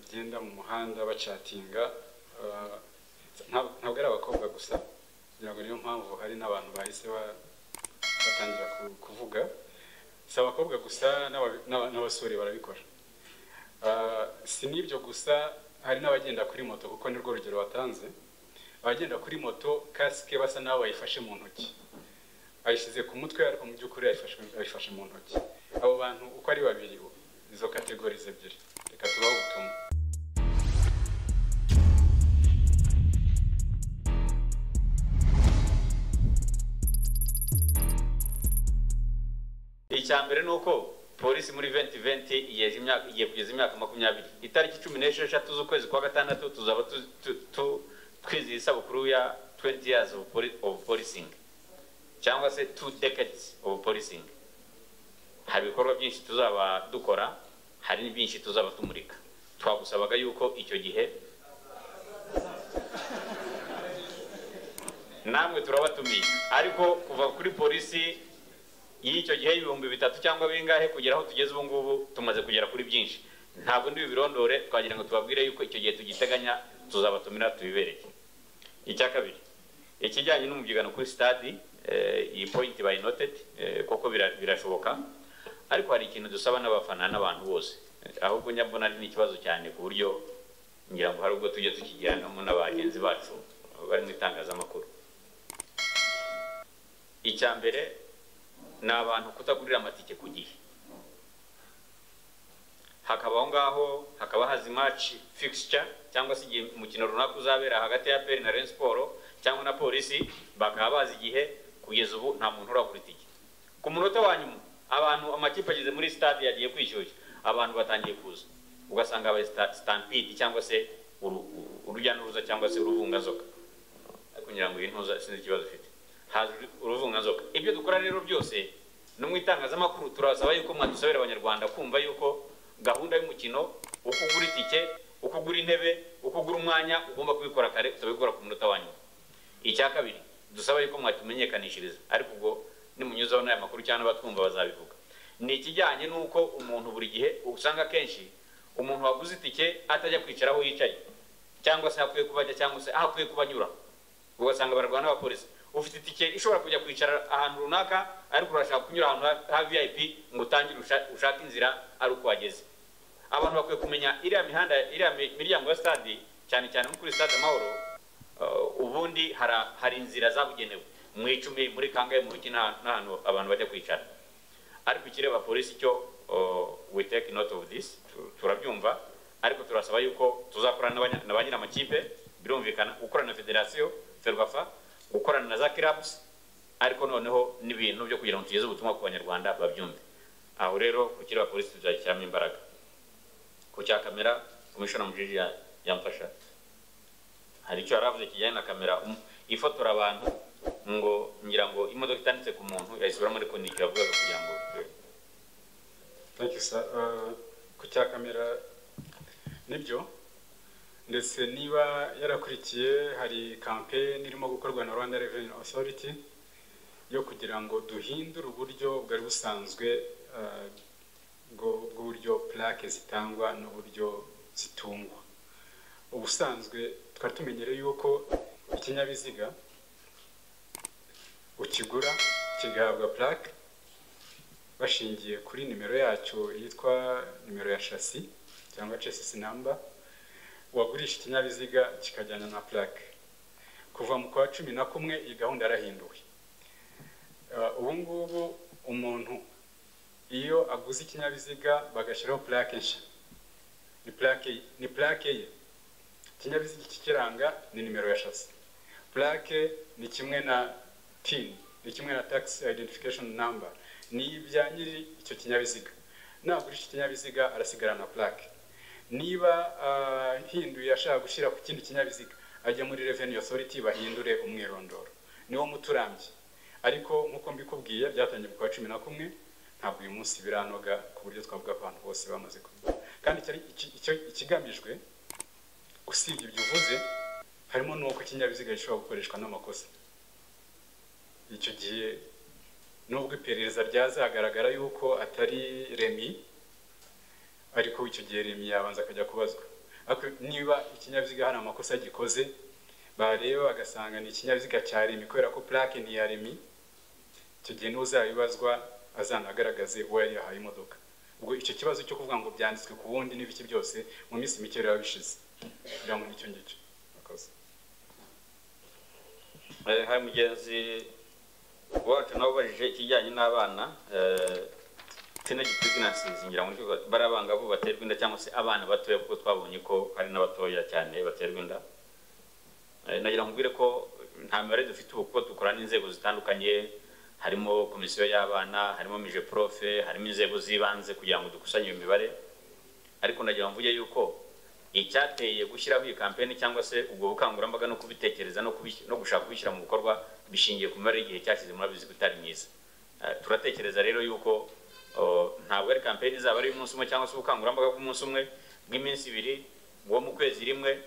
bagenda mu muhanda bacatinga ah, nta- ntabwo ari abakobwa gusa ngira ngo niyo mpamvu hari n'abantu bahise ba- batangira ku- kuvuga si abakobwa gusa n'aba- n'aba- n'abasore barabikora Ah, si n'ibyo gusa hari n'abagenda kuri moto kuko nirwo rugero watanze abagenda kuri moto kasike basa n'aho bayifashe mu ntoki ayishyize ku mutwe ariko mu by'ukuri ayifashe ayifashe mu ntoki abo bantu uko ari babiri bo izo kategorize ebyiri reka tubahe ubutumwa icya mbere ni uko polisi muri 2020 yeje imyaka igiye kugeza imyaka makumyabiri itariki cumi n'esheshatu z'ukwezi kwa gatandatu tuzaba tu- tu- tu- twizihiza isabukuru ya 20 years of poli- of policing cyangwa se two decades of policing hari ibikorwa byinshi tuzaba dukora hari n'ibyinshi tuzaba tumurika twagusabaga yuko icyo gihe namwe turabatumiye ariko kuva kuri polisi y'icyo gihe ibihumbi bitatu cyangwa bingahe kugera aho tugeze ubu ngubu tumaze kugera kuri byinshi ntabwo ndi birondore twagira ngo tubabwire yuko icyo gihe tugiteganya tuzabatumira tubibereye icya kabiri ikijyanye n'umubyigano kuri stade eh, iyi point by noted eh, koko bira- birashoboka ariko hari ikintu dusaba n'abafana n'abantu bose Eh, ahubwo nyabona ari n'ikibazo cyane ku buryo ngira ngo hari ubwo tujye tukigiranamo na bagenzi bacu bari mu itangazamakuru icya mbere ni abantu kutagurira amatike ku gihe hakaba aho ngaho hakaba hazi match fixture cyangwa se igihe umukino runaka uzabera hagati ya peri na Rayon Sport cyangwa na polisi bakaba bazi igihe kugeza ubu nta muntu uragura itike ku munota wa nyuma abantu amakipe ageze muri stade yagiye kwishyushya abantu batangiye kuza ugasanga habaye sta- stampede cyangwa se uru- uru- urujya n'uruza cyangwa se uruvungazoka ariko ngira ngo iyi ntuza sinzi ikibazo ufite haza uruvunganzoka ibyo dukora rero byose no mu itangazamakuru turasaba yuko mwadusabira abanyarwanda kumva yuko gahunda y'umukino uko ugura itike uko ugura intebe uko ugura umwanya ugomba kubikora kare utabikora ku munota wa nyuma icya kabiri dusaba yuko mwatumenyekanishiriza ariko ubwo nimunyuzaho n'aya makuru cyangwa abatwumva bazabivuga ni ikijyanye n'uko umuntu buri gihe usanga akenshi umuntu waguze itike atajya kwicara aho yicaye cyangwa se aho akwiye kuba ajya cyangwa se aho akwiye kuba anyura ugasanga bararwana n'abapolisi ufite itike ishobora kujya kwicara ahantu runaka ariko urashaka kunyura ahantu ha- ha vip ngo utangire usha- ushake inzira ari uko wageze abantu bakwiye kumenya iriya mihanda iriya mi- miryango ya stade cyane cyane nko kuri stade amahoro uh, ubundi hara- hari inzira zabugenewe mu icumi muri kangahe mu ruki n'ahantu n'ahantu abantu bajya kwicara ariko ikireba polisi cyo uh, we take note of this tu- turabyumva ariko turasaba yuko tuzakorana n'abanya- na ba nyir'amakipe birumvikana gukorana na federasiyo ferwafa gukorana na za clubs ariko noneho n'ibintu byo kugira ngo tugeze ubutumwa ku banyarwanda babyumve aho rero ku kireba polisi tuzashyiramo imbaraga ku cya kamera komishona mujiji ya- yamfasha hari icyo yaravuze kijyanye na kamera Um- ifotora abantu ngo ngira ngo imodoka itanditse ku muntu yayisubiramo ariko ni icyo yavugaga kugira ngo thank you sir Ah, ku cya kamera nibyo ndetse niba yarakurikiye hari campaign irimo gukorwa na Rwanda Revenue Authority yo kugira ngo duhindure uburyo bwari busanzwe ah, bwo- bw'uburyo plaque zitangwa n'uburyo zitungwa ubusanzwe twari tumenyereye yuko ikinyabiziga ukigura kigahabwa plaque bashingiye kuri nimero yacyo yitwa nimero ya shasi cyangwa chassis number uwagurisha ikinyabiziga kikajyana na plaque kuva mu kwa cumi na kumwe iyi gahunda yarahinduwe Uh, ubu ngubu umuntu iyo aguze ikinyabiziga bagashyiraho plaque nshya ni plaque ye- ni plaque ye ikinyabiziga ikikiranga ni nimero ya shasi plaque ni kimwe na tin ni kimwe na tax identification number ni ibya nyiri icyo kinyabiziga nagurisha ikinyabiziga arasigara na plaque niba ah, hinduye ashaka gushyira ku kindi kinyabiziga ajya muri revenue authority bahindure umwirondoro niwo muturambye ariko nkuko mbikubwiye byatangiye ku wa cumi na kumwe ntabwo uyu munsi biranoga ku buryo twavuga ko abantu bose bamaze kumenya kandi icyari- iki- icyo- ikigamijwe usibye ibyo uvuze harimo n'uko ikinyabiziga gishobora gukoreshwa n'amakosa icyo gihe nubwo iperereza ryazagaragara yuko atari remi ariko icyo gihe remi yabanza akajya kubazwa ariko niba ikinyabiziga hari amakosa gikoze bareba bagasanga ni ikinyabiziga cya remi kubera ko purake ni iya remi icyo gihe n'uzabibazwa azanagaragaze uwo yari yahaye imodoka ubwo icyo kibazo cyo kuvuga ngo byanditswe ku wundi n'ibiki byose mu minsi mike biba bishize kugira ngo nicyo ngicyo akoze hari mugenzi wacu nawe ubajije ikijyanye n'abana tinagitiginansizi ngira ngo bari abangavu baterwa inda cyangwa se abana batoya kuko twabonye ko hari n'abatoya cyane baterwa inda nagira ngo mbwire ko nta mibare dufite ubu kuko dukora n'inzego zitandukanye harimo komisiyo y'abana harimo mije profe harimo inzego z'ibanze kugira ngo dukusanye iyo mibare ariko nagira ngo mvuge yuko icyateye gushyiraho iyi kampeni cyangwa se ubwo bukangurambaga no kubitekereza no kubi- no gushaka kubishyira mu bikorwa bishingiye ku mibare y'igihe cyashize murabizi ko itari myiza Eh, turatekereza rero yuko oh, ntabwo ari kampeni izaba ari umunsi umwe cyangwa se ubukangurambaga bw'umunsi umwe bw'iminsi ibiri bwo mu kwezi rimwe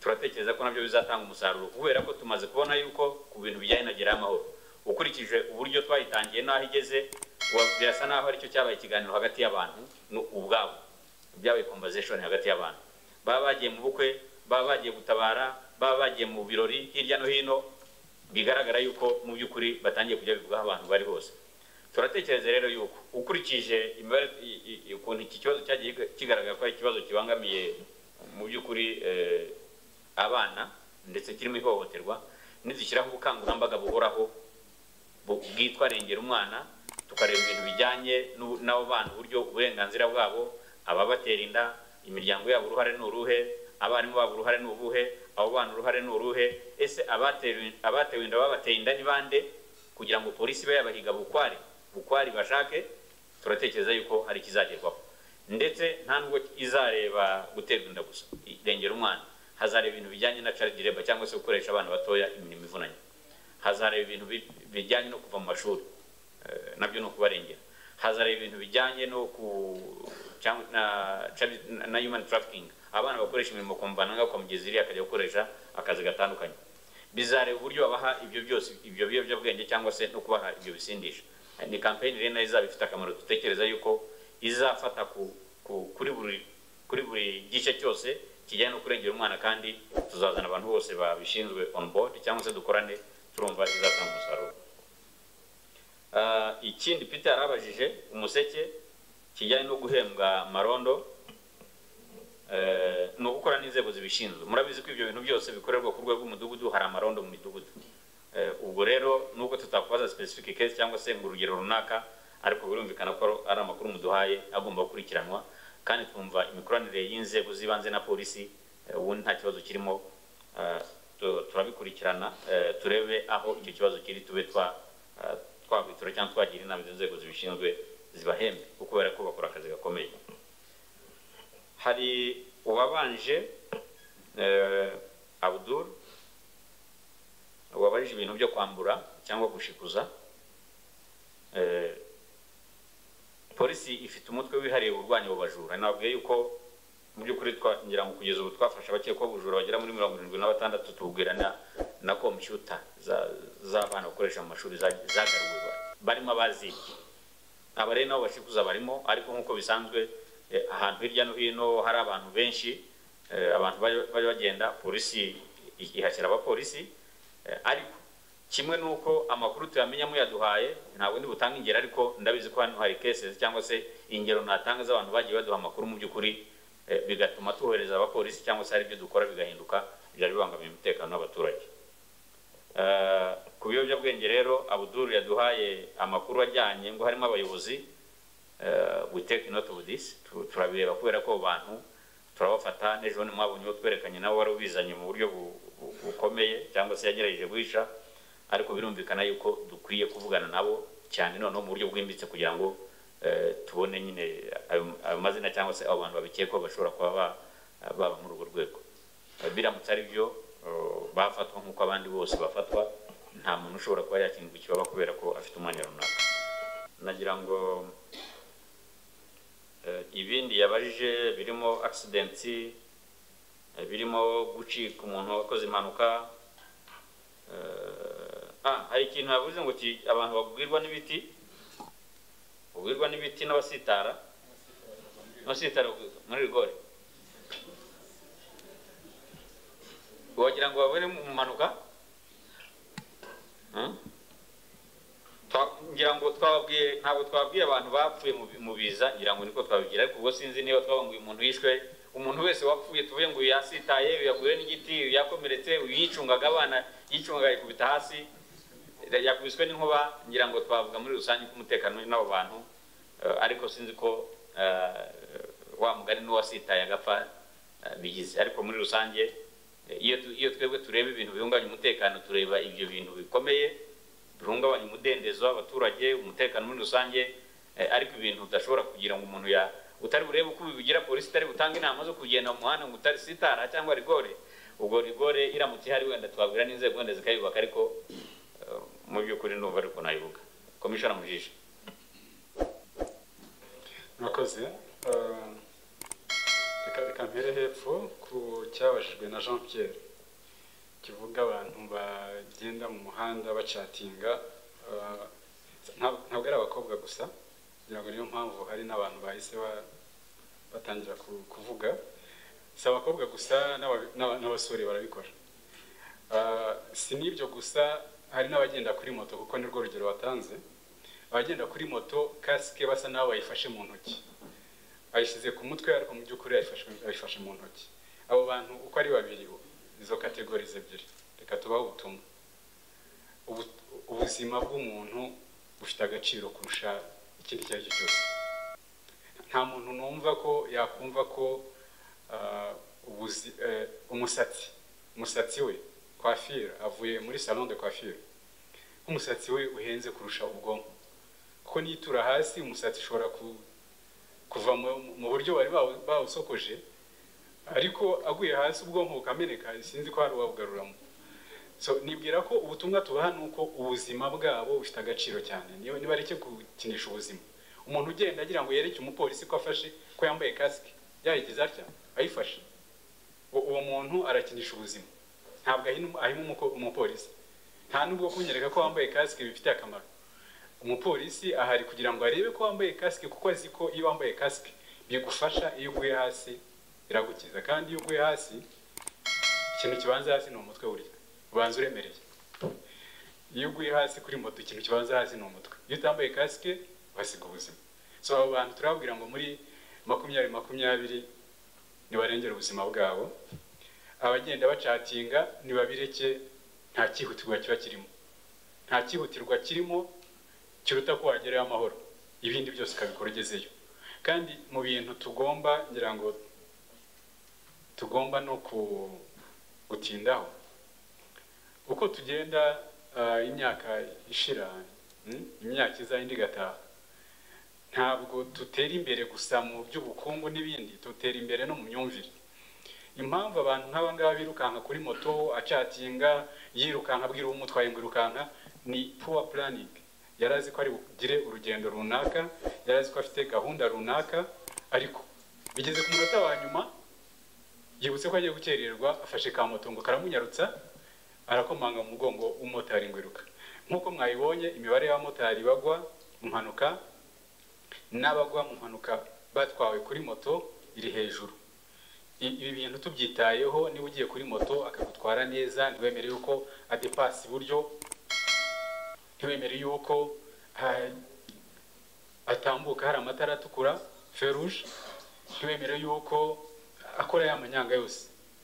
turatekereza ko nabyo bizatanga umusaruro kubera ko tumaze kubona yuko ku bintu bijyanye na gerayo amahoro ukurikije uburyo twayitangiye n'aho igeze wa- birasa n'aho aricyo cyabaye ikiganiro hagati y'abantu ni ubwabo byabaye conversation hagati y'abantu baba bagiye mu bukwe baba bagiye gutabara baba bagiye mu birori hirya no hino bigaragara yuko mu by'ukuri batangiye kujya bivugaho abantu bari hose turatekereza rero yuko ukurikije imibare i- i- i- ukuntu iki kibazo cyagiye kigaragara ko ari ikibazo kibangamiye mu by'ukuri eh, abana ndetse kirimo ihohoterwa nizishyiraho ubukangurambaga buhoraho bu- bwitwa rengera umwana tukareba ibintu bijyanye n'u- n'abo bana uburyo uburenganzira bwabo ababatera inda imiryango yabo uruhare ni uruhe abarimu babo uruhare ni ubuhe abo bana uruhare ni uruhe ese abatewe abatewe inda babateye inda ni bande kugira ngo polisi ibe yabahiga bukwari bukwari bashake turatekereza yuko hari ikizagerwaho ndetse nta nubwo izareba guterwa inda gusa irengera umwana hazareba ibintu bijyanye na child labor cyangwa se gukoresha abana batoya imirimo ivunanye hazareba ibintu bi- bijyanye no kuva mu mashuri eh, nabyo ni ukubarengera hazareba ibintu bijyanye no ku cyangwa na- na- na human trafficking abana bakoresha imirimo kumvananga kwa mugeziri akajya gukoresha akazi gatandukanye bizareba uburyo babaha ibyo byose ibyo biyobyabwenge cyangwa se no kubaha ibyo bisindisha ni kampeni rero nayo izaba ifite akamaro dutekereza yuko izafata ku, ku, kuri buri kuri buri gice cyose kijyanye no kurengera umwana kandi tuzazana abantu bose babishinzwe on board cyangwa se dukorane turumva izatanga umusaruro Ah, ikindi peter yarabajije umuseke kijyanye no guhembwa marondo eh, ni ugukora n'inzego zibishinzwe murabizi ko ibyo bintu byose bikorerwa ku rwego rw'umudugudu hari amarondo mu midugudu Eh, ubwo rero nubwo tutakubaza specific case cyangwa se ngo urugero runaka ariko birumvikana ko ari amakuru muduhaye agomba gukurikiranwa kandi twumva imikoranire y'inzego z'ibanze na polisi eh, ubundi nta kibazo kirimo eh, tu- turabikurikirana eh, turebe aho icyo kibazo kiri tube twa- eh, twabitura cyangwa twagira inama izo nzego zibishinzwe zibahembe kuko kubera ko bakora akazi gakomeye hari uwabanje eh, abdul wabarije ibintu byo kwambura cyangwa gushikuza Eh, polisi ifite umutwe wihariye urwanya abo bajura nababwiye yuko mu by'ukuri twa- ngira ngo kugeza ubu twafashe abakekwa bujura bagera muri mirongo irindwi na batandatu tubwira na na kompiyuta za- z'abana bakoresha mu mashuri za- zagaruwe barimo abazibye aba rero nabo bashikuza barimo ariko nk'uko bisanzwe eh, ahantu hirya no hino hari abantu benshi eh, abantu bari bari bagenda polisi i- ihashyira abapolisi eh, ariko kimwe nuko amakuru tuyamenya muyaduhaye ntabwo ndi butange ingero ariko ndabizi ko hano hari cases cyangwa se ingero natanga z'abantu bagiye baduha amakuru mu by'ukuri eh, bigatuma tuhereza abapolisi cyangwa se hari ibyo dukora bigahinduka byari bibangamiye umutekano w'abaturage Eh, ku biyobyabwenge rero abuduru yaduhaye amakuru ajyanye ngo harimo abayobozi eh, we take note of this Tu- turabireba kubera ko abo bantu turabafata n'ejo bundi mwabonye uwo twerekanye nawe wari ubizanye mu buryo bu- bu- bukomeye cyangwa se yagerageje guhisha ariko birumvikana yuko dukwiye kuvugana nabo cyane noneho mu buryo bwimbitse kugira ngo eh, tubone nyine ayo ayo mazina cyangwa se abo bantu babikekwaho bashobora kuba ba- baba muri urwo rwego Eh, biramutse ari byo eh, bafatwa nk'uko abandi bose bafatwa nta muntu ushobora kuba yakingwa ikibaba kubera ko afite umwanya runaka nagira ngo eh, ibindi yabajije birimo accident eh, birimo gucika umuntu wakoze impanuka eh, ah hari ikintu yavuze ngo ki- abantu bagwirwa n'ibiti bagwirwa n'ibiti n'abasitara abasitara muri rigore kugira ngo babone mu mpanuka Hmm? Twa- ngira ngo twababwiye ntabwo twabwiye abantu bapfuye mu bi- mu biza ngira ngo niko twabibwira ariko ubwo sinzi niba twababwiye umuntu wishwe umuntu wese wapfuye tuvuye ngo uyu yasitaye uyu yaguye n'igiti uyu yakomeretse uyu yicungaga abana yicungaga yikubita hasi yakubiswe n'inkuba ngira ngo twavuga muri rusange ko umutekano uri n'abo bantu eh, ariko sinzi ko eh, wa mugani n'uwasitaye agapfa eh, bigize ariko muri rusange eh, iyo tu- iyo twebwe tureba ibintu bihungabanya umutekano tureba ibyo bintu bikomeye bihungabanya umudendezo w'abaturage umutekano muri rusange eh, ariko ibintu udashobora kugira ngo umuntu ya utari burebe uko ubivugira polisi itari butanga inama zo kugenda mu muhanda ngo utari sitara cyangwa rigore ubwo rigore iramutse ihari wenda twabwira n'inzego wenda zikayubaka ariko eh, mu by'ukuri ndumva ariko nayibuka komishona mu jisho murakoze Eh, reka reka mpere hepfo ku cyabajijwe na jean pierre kivuga abantu bagenda mu muhanda bacatinga eh, nta- ntabwo ari abakobwa gusa kugira ngo niyo mpamvu hari n'abantu bahise ba- batangira ku- kuvuga si abakobwa gusa n'aba- n'aba- n'abasore barabikora Eh, si n'ibyo gusa hari n'abagenda kuri moto kuko nirwo rugero batanze abagenda kuri moto kasike basa n'aho bayifashe mu ntoki ayishyize ku mutwe ariko mu by'ukuri yayifashe- ayifashe mu ntoki abo bantu uko ari babiri bo, izo kategorize ebyiri reka tubahe ubutumwa Ubu- ubuzima bw'umuntu bufite agaciro kurusha ikindi icyo ari cyo cyose nta muntu numva ko yakumva ko ah, ubuzi- eh, umusatsi umusatsi we kwafira avuye muri salon de kwafira nk'umusatsi we uhenze kurusha ubwonko kuko nitura hasi umusatsi ushobora ku- kuva mu- mu buryo bari bawu- bawusokoje ariko aguye hasi ubwonko bukameneka sinzi ko hari uwabugaruramo so nibwira ko ubutumwa tubaha ni uko ubuzima bwabo bufite agaciro cyane niyo nibareke gukinisha ubuzima umuntu ugenda agira ngo yereke umupolisi ko afashe ko yambaye kasike yayigize atya ayifashe uwo uwo muntu arakinisha ubuzima ntabwo ahina- ahima umuko- umupolisi nta nubwo kunyereka ko wambaye kasike bifite akamaro umupolisi ahari kugira ngo arebe ko wambaye kasike kuko azi ko iyo wambaye kasike bigufasha iyo uguye hasi iragukiza kandi iyo uguye hasi ikintu kibanza hasi ni umutwe burya ubanza uremereye iyo uguye hasi kuri moto ikintu kibanza hasi ni umutwe iyo utambaye kasike uhasiga ubuzima so abo bantu turababwira ngo muri makumyabiri makumyabiri nibarengere ubuzima bwabo abagenda bacatinga nibabireke nta cyihutirwa kiba kirimo nta cyihutirwa kirimo kiruta ko wagerayo amahoro ibindi byose ukabikora ugezeyo kandi mu bintu tugomba ngira ngo tugomba no ku- gutindaho uko tugenda ah, imyaka ishira mm, imyaka iza indi igataha ntabwo dutera imbere gusa mu by'ubukungu n'ibindi dutera imbere no mu myumvire impamvu abantu nk'aba ngaba birukanka kuri moto acatinga yirukanka abwira uwo umutwaye ngo irukanka ni poor planning yari azi ko ari bugire urugendo runaka yari azi ko afite gahunda runaka ariko bigeze ku munota wa nyuma yibutse ko agiye gukererwa afashe ka moto ngo karamunyarutsa arakomanga mu mugongo w'umumotari ngo iruka nk'uko mwayibonye imibare y'abamotari bagwa mu mpanuka n'abagwa mu mpanuka batwawe kuri moto iri hejuru I- ibi bintu tubyitayeho niba ugiye kuri moto akagutwara neza ntiwemere yuko adepasa iburyo ntiwemere yuko ah, atambuka hari amatara atukura feruje ntiwemere yuko akora ya manyanga yose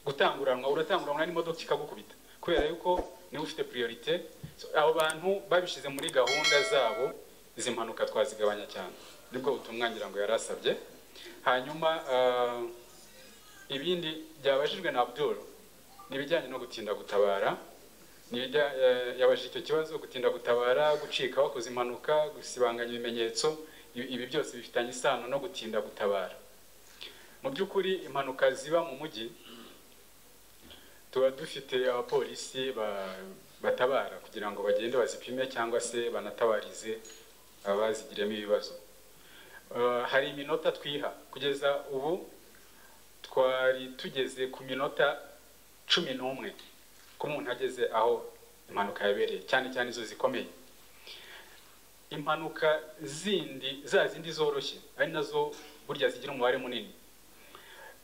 gutanguranwa uratanguranwa n'imodoka ikagukubita kubera yuko niba ufite priorite So, abo bantu babishyize muri gahunda zabo izi mpanuka twazigabanya cyane nibwo butumwa ngira ngo yari asabye hanyuma ah, ibindi byabajijwe na Abdul ni ibijyanye no gutinda gutabara ni ibijya- eh, yabajije icyo kibazo gutinda gutabara gucika wakoze impanuka gusibanganya ibimenyetso ibi ibi byose bifitanye isano no gutinda gutabara mu by'ukuri impanuka ziba mu mujyi tuba dufite abapolisi ba- batabara kugira ngo bagende bazipime cyangwa se banatabarize abazigiramo ibibazo Eh, hari iminota twiha kugeza ubu twari tugeze ku minota cumi n'umwe ko umuntu ageze aho impanuka yabereye cyane cyane izo zikomeye impanuka zindi za zindi zoroshye ari nazo burya zigira umubare munini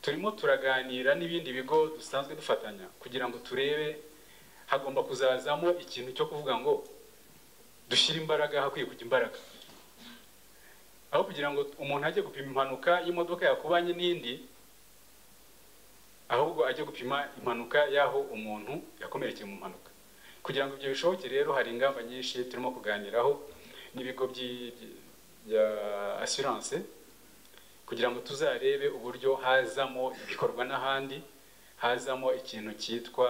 turimo turaganira n'ibindi bigo dusanzwe dufatanya kugira ngo turebe hagomba kuzazamo ikintu cyo kuvuga ngo dushyire imbaraga hakwiye kujya imbaraga aho kugira ngo umuntu ajye gupima impanuka y'imodoka yakubanye n'indi ahubwo ajye gupima impanuka y'aho umuntu yakomerekeye mu mpanuka kugira ngo ibyo bishoboke rero hari ingamba nyinshi turimo kuganiraho n'ibigo by'i- bya asiranse kugira ngo tuzarebe uburyo hazamo ibikorwa n'ahandi hazamo ikintu cyitwa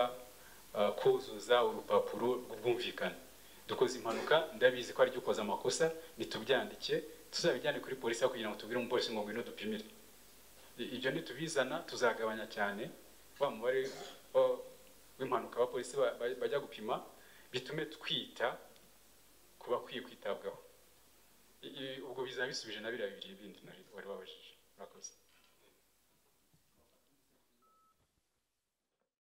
uh, kuzuza urupapuro rw'ubwumvikane dukoze impanuka ndabizi ko ari jya ukoze amakosa nitubyandike tuzabijyane kuri polisi aho kugira ngo tubwire umupolisi ngo ngwino dupimire I- ibyo nitubizana tuzagabanya cyane wa mubare wa- w'impanuka abapolisi ba- ba- bajya gupima bitume twita ku bakwiye kwitabwaho I- i- ubwo bizaba bisubije na biriya bibiri bindi nari- wari wabajije murakoze